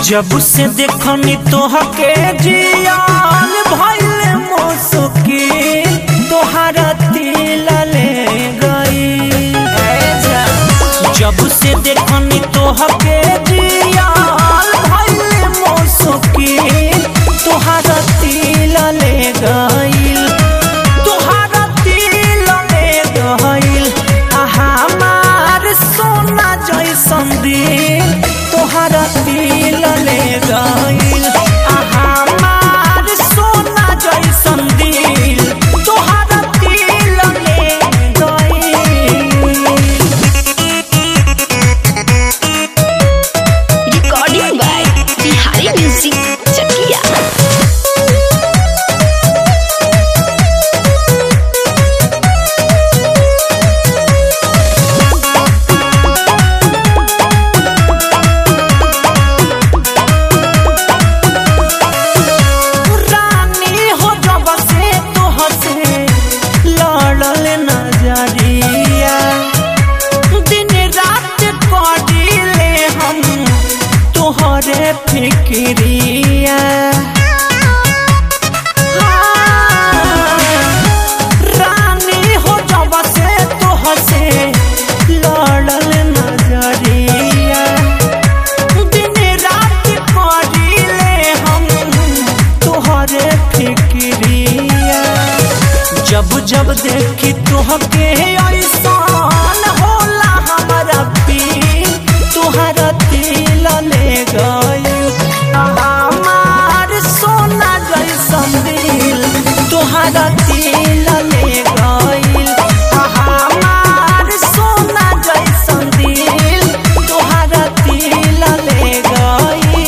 जब से देखनी तोहके जियान भइल मोसुकी तोहरा तिल ले गई जब से देखनी तोहके जियान भइल मोसुकी तोहरा तिल ले गई तोहरा तिल ले गईल आ हमार सोना जैसन दिल तोहरा तिल ले गईल आ हमार सोना जैसन दिल तोहरा तिल ले गईल Recording by Bihari Music Chakia. रानी हो जब से तोहसे लड़ल नजरिया दिन रात करीले हम तोहरे फिक्रिया रानी हो जब से तोहसे लड़ल नजरिया दिन रात करीले हम तोहरे फिक्रिया जब जब देखी तोहके ऐसान होला हमारा पीर तोहरा दिल ले गई हमार सोना जैसन दिल तोहरा दिल ले गई हमार सोना जैसन दिल तोहरा दिल ले गई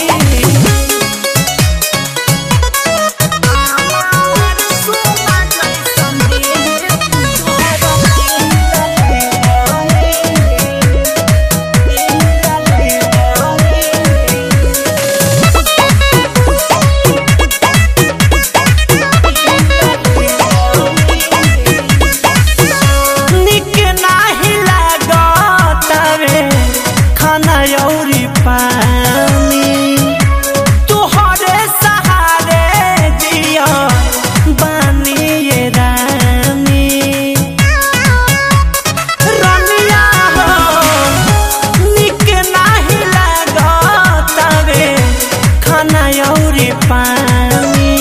निक नाही लागतावे खाना अउरी पानी तोहरे सहारे जिया बानी ये रानी रनिया हो निक नाही लागतावे खाना अउरी पानी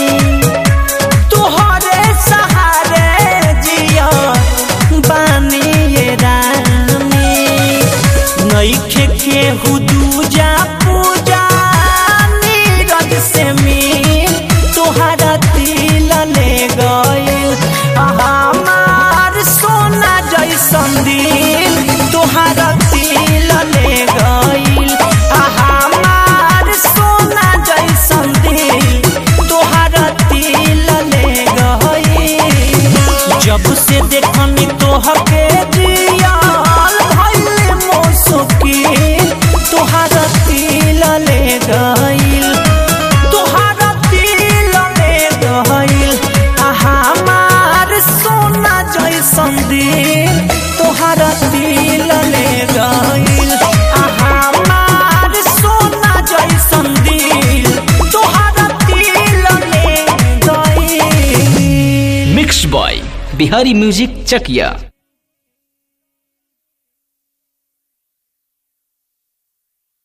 तोहरे सहारे जिया बानी ये रानी नईखे के हुदूजा पूजा नीरज से मिल तोहरा तिल ले गईल हमार सोना जैसन दिल तोहरा तिल ले गईल हमार सोना जैसन दिल तोहरा तिल ले गईल जब से देखनी तोहके जियाल भइल मोसुकी तोहरा तिल ले गईल तोहरा तिल ले गईल आ हमार सोना जैसन दिल तोहरा तिल ले गईल आ हमार सोना जैसन दिल तोहरा तिल ले गईल mix by Bihari music Chakiya